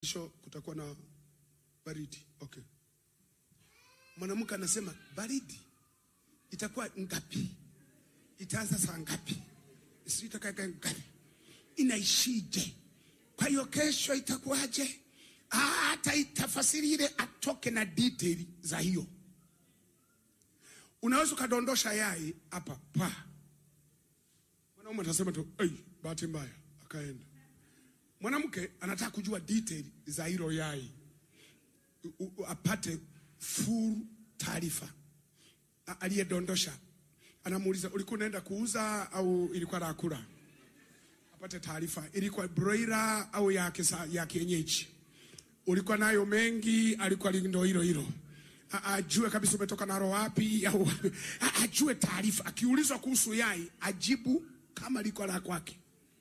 kesho kutakuwa na baridi. Okay. Mwanamke anasema baridi itakuwa ngapi? Itaanza saa ngapi? Sijui itakaa ngapi? Inaishije? Kwa hiyo kesho itakuwaje? Ah, hata itafasiri ile atoke na detail za hiyo. Unaweza ukadondosha yai hapa pa. Mwanaume atasema tu, "Ei, bahati mbaya." Akaenda. Mwanamke anataka kujua detail za hilo yai. U, u, apate full taarifa. A- Aliyedondosha anamuuliza ulikuwa unaenda kuuza au ilikuwa la kula? Apate taarifa, ilikuwa broiler au ya, kisa, ya kienyeji? Ulikuwa nayo mengi, alikuwa ndo hilo hilo. A- Ajue kabisa umetoka nalo wapi, au a- ajue taarifa. Akiulizwa kuhusu yai, ajibu kama liko la kwake.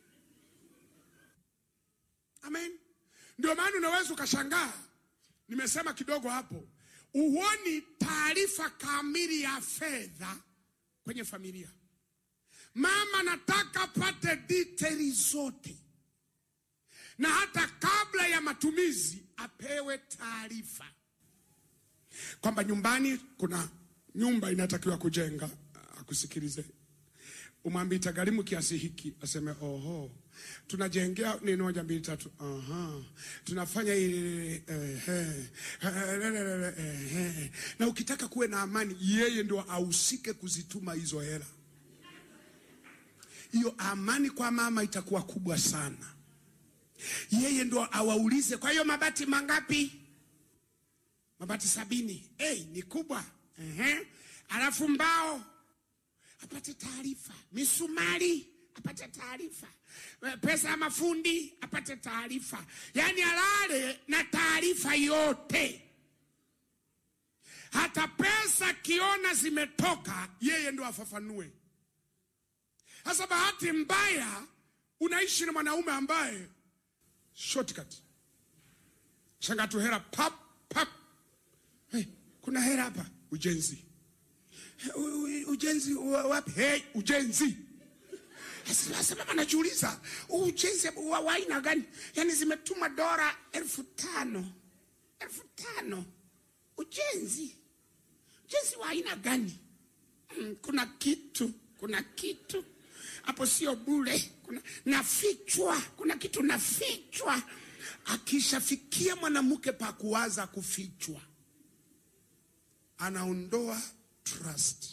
Amen. Ndio maana unaweza ukashangaa, nimesema kidogo hapo, uoni taarifa kamili ya fedha kwenye familia. Mama nataka pate detaili zote, na hata kabla ya matumizi apewe taarifa kwamba nyumbani kuna nyumba inatakiwa kujenga. Akusikilize, umwambie itagharimu kiasi hiki, aseme oho, tunajengea nini, moja mbili tatu, aha, tunafanya ile ehe, ehe, ehe. Na ukitaka kuwe na amani, yeye ndio ahusike kuzituma hizo hela. Hiyo amani kwa mama itakuwa kubwa sana. Yeye ndo awaulize, kwa hiyo mabati mangapi? Mabati sabini. Hey, ni kubwa. Ehe. Alafu mbao apate taarifa, misumari apate taarifa, Eh, pesa ya mafundi apate taarifa, yaani alale na taarifa yote. Hata pesa kiona zimetoka, yeye ndo afafanue. Sasa bahati mbaya unaishi na mwanaume ambaye shortcut shangatu hela pap pap. Hey, kuna hela hapa, ujenzi U- u- ujenzi wa- wapi? Hey, ujenzi. Sasa sasa mama anajiuliza ujenzi wa wa aina gani? Yaani zimetuma dola elfu tano elfu tano ujenzi ujenzi wa aina gani? Mm, kuna kitu kuna kitu hapo, sio bure, kuna nafichwa, kuna kitu nafichwa. Akishafikia mwanamke pa kuwaza kufichwa, anaondoa trust.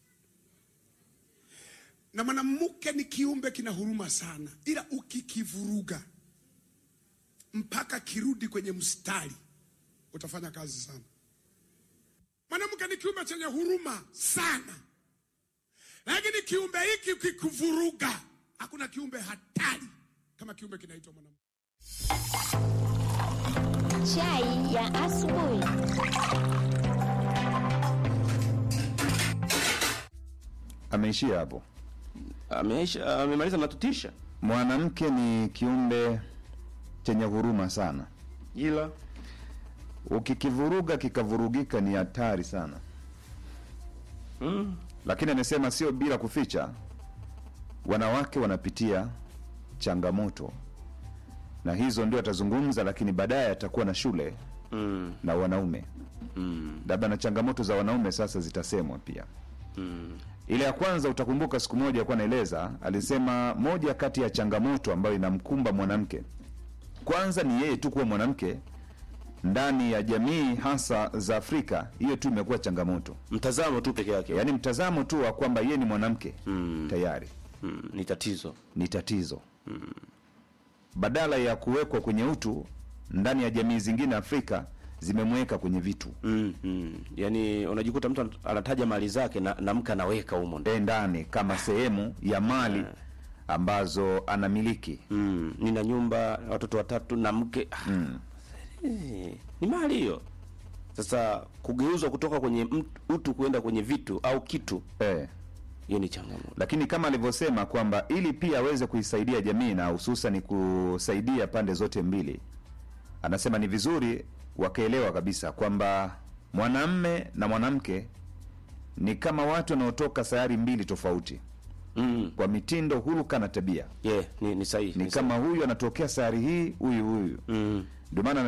Na mwanamke ni kiumbe kina huruma sana, ila ukikivuruga mpaka kirudi kwenye mstari, utafanya kazi sana. Mwanamke ni kiumbe chenye huruma sana, lakini kiumbe hiki ukikuvuruga, hakuna kiumbe hatari kama kiumbe kinaitwa mwanamke. Chai ya asubuhi. Ameishia hapo. Ameisha, amemaliza matutisha, Mwanamke ni kiumbe chenye huruma sana, ila ukikivuruga kikavurugika ni hatari sana. mm, Lakini amesema sio bila kuficha, wanawake wanapitia changamoto, na hizo ndio atazungumza, lakini baadaye atakuwa na shule mm, na wanaume, mm, labda na changamoto za wanaume sasa zitasemwa pia. mm, Ile ya kwanza utakumbuka, siku moja alikuwa anaeleza, alisema moja kati ya changamoto ambayo inamkumba mwanamke kwanza ni yeye tu kuwa mwanamke ndani ya jamii hasa za Afrika. Hiyo tu imekuwa changamoto, mtazamo tu peke yake yaani mtazamo tu wa kwamba yeye ni mwanamke Mm. tayari mm, ni tatizo ni tatizo, badala ya kuwekwa kwenye utu ndani ya jamii zingine Afrika zimemweka kwenye vitu mm, mm. Yaani unajikuta mtu anataja mali zake na, na mke anaweka humo ndani e ndani kama sehemu ya mali ambazo anamiliki. mm, nina nyumba watoto watatu na mke ah, Mm. eh, ni mali hiyo. Sasa kugeuzwa kutoka kwenye mtu- utu kwenda kwenye vitu au kitu, Eh. hiyo ni changamoto. lakini kama alivyosema kwamba ili pia aweze kuisaidia jamii na hususan kusaidia pande zote mbili, anasema ni vizuri wakaelewa kabisa kwamba mwanamme na mwanamke ni kama watu wanaotoka sayari mbili tofauti. Mm. kwa mitindo, huruka na tabia. Yeah, ni, ni sahihi. Ni ni kama huyu anatokea sayari hii, huyu huyu Mm. ndio maana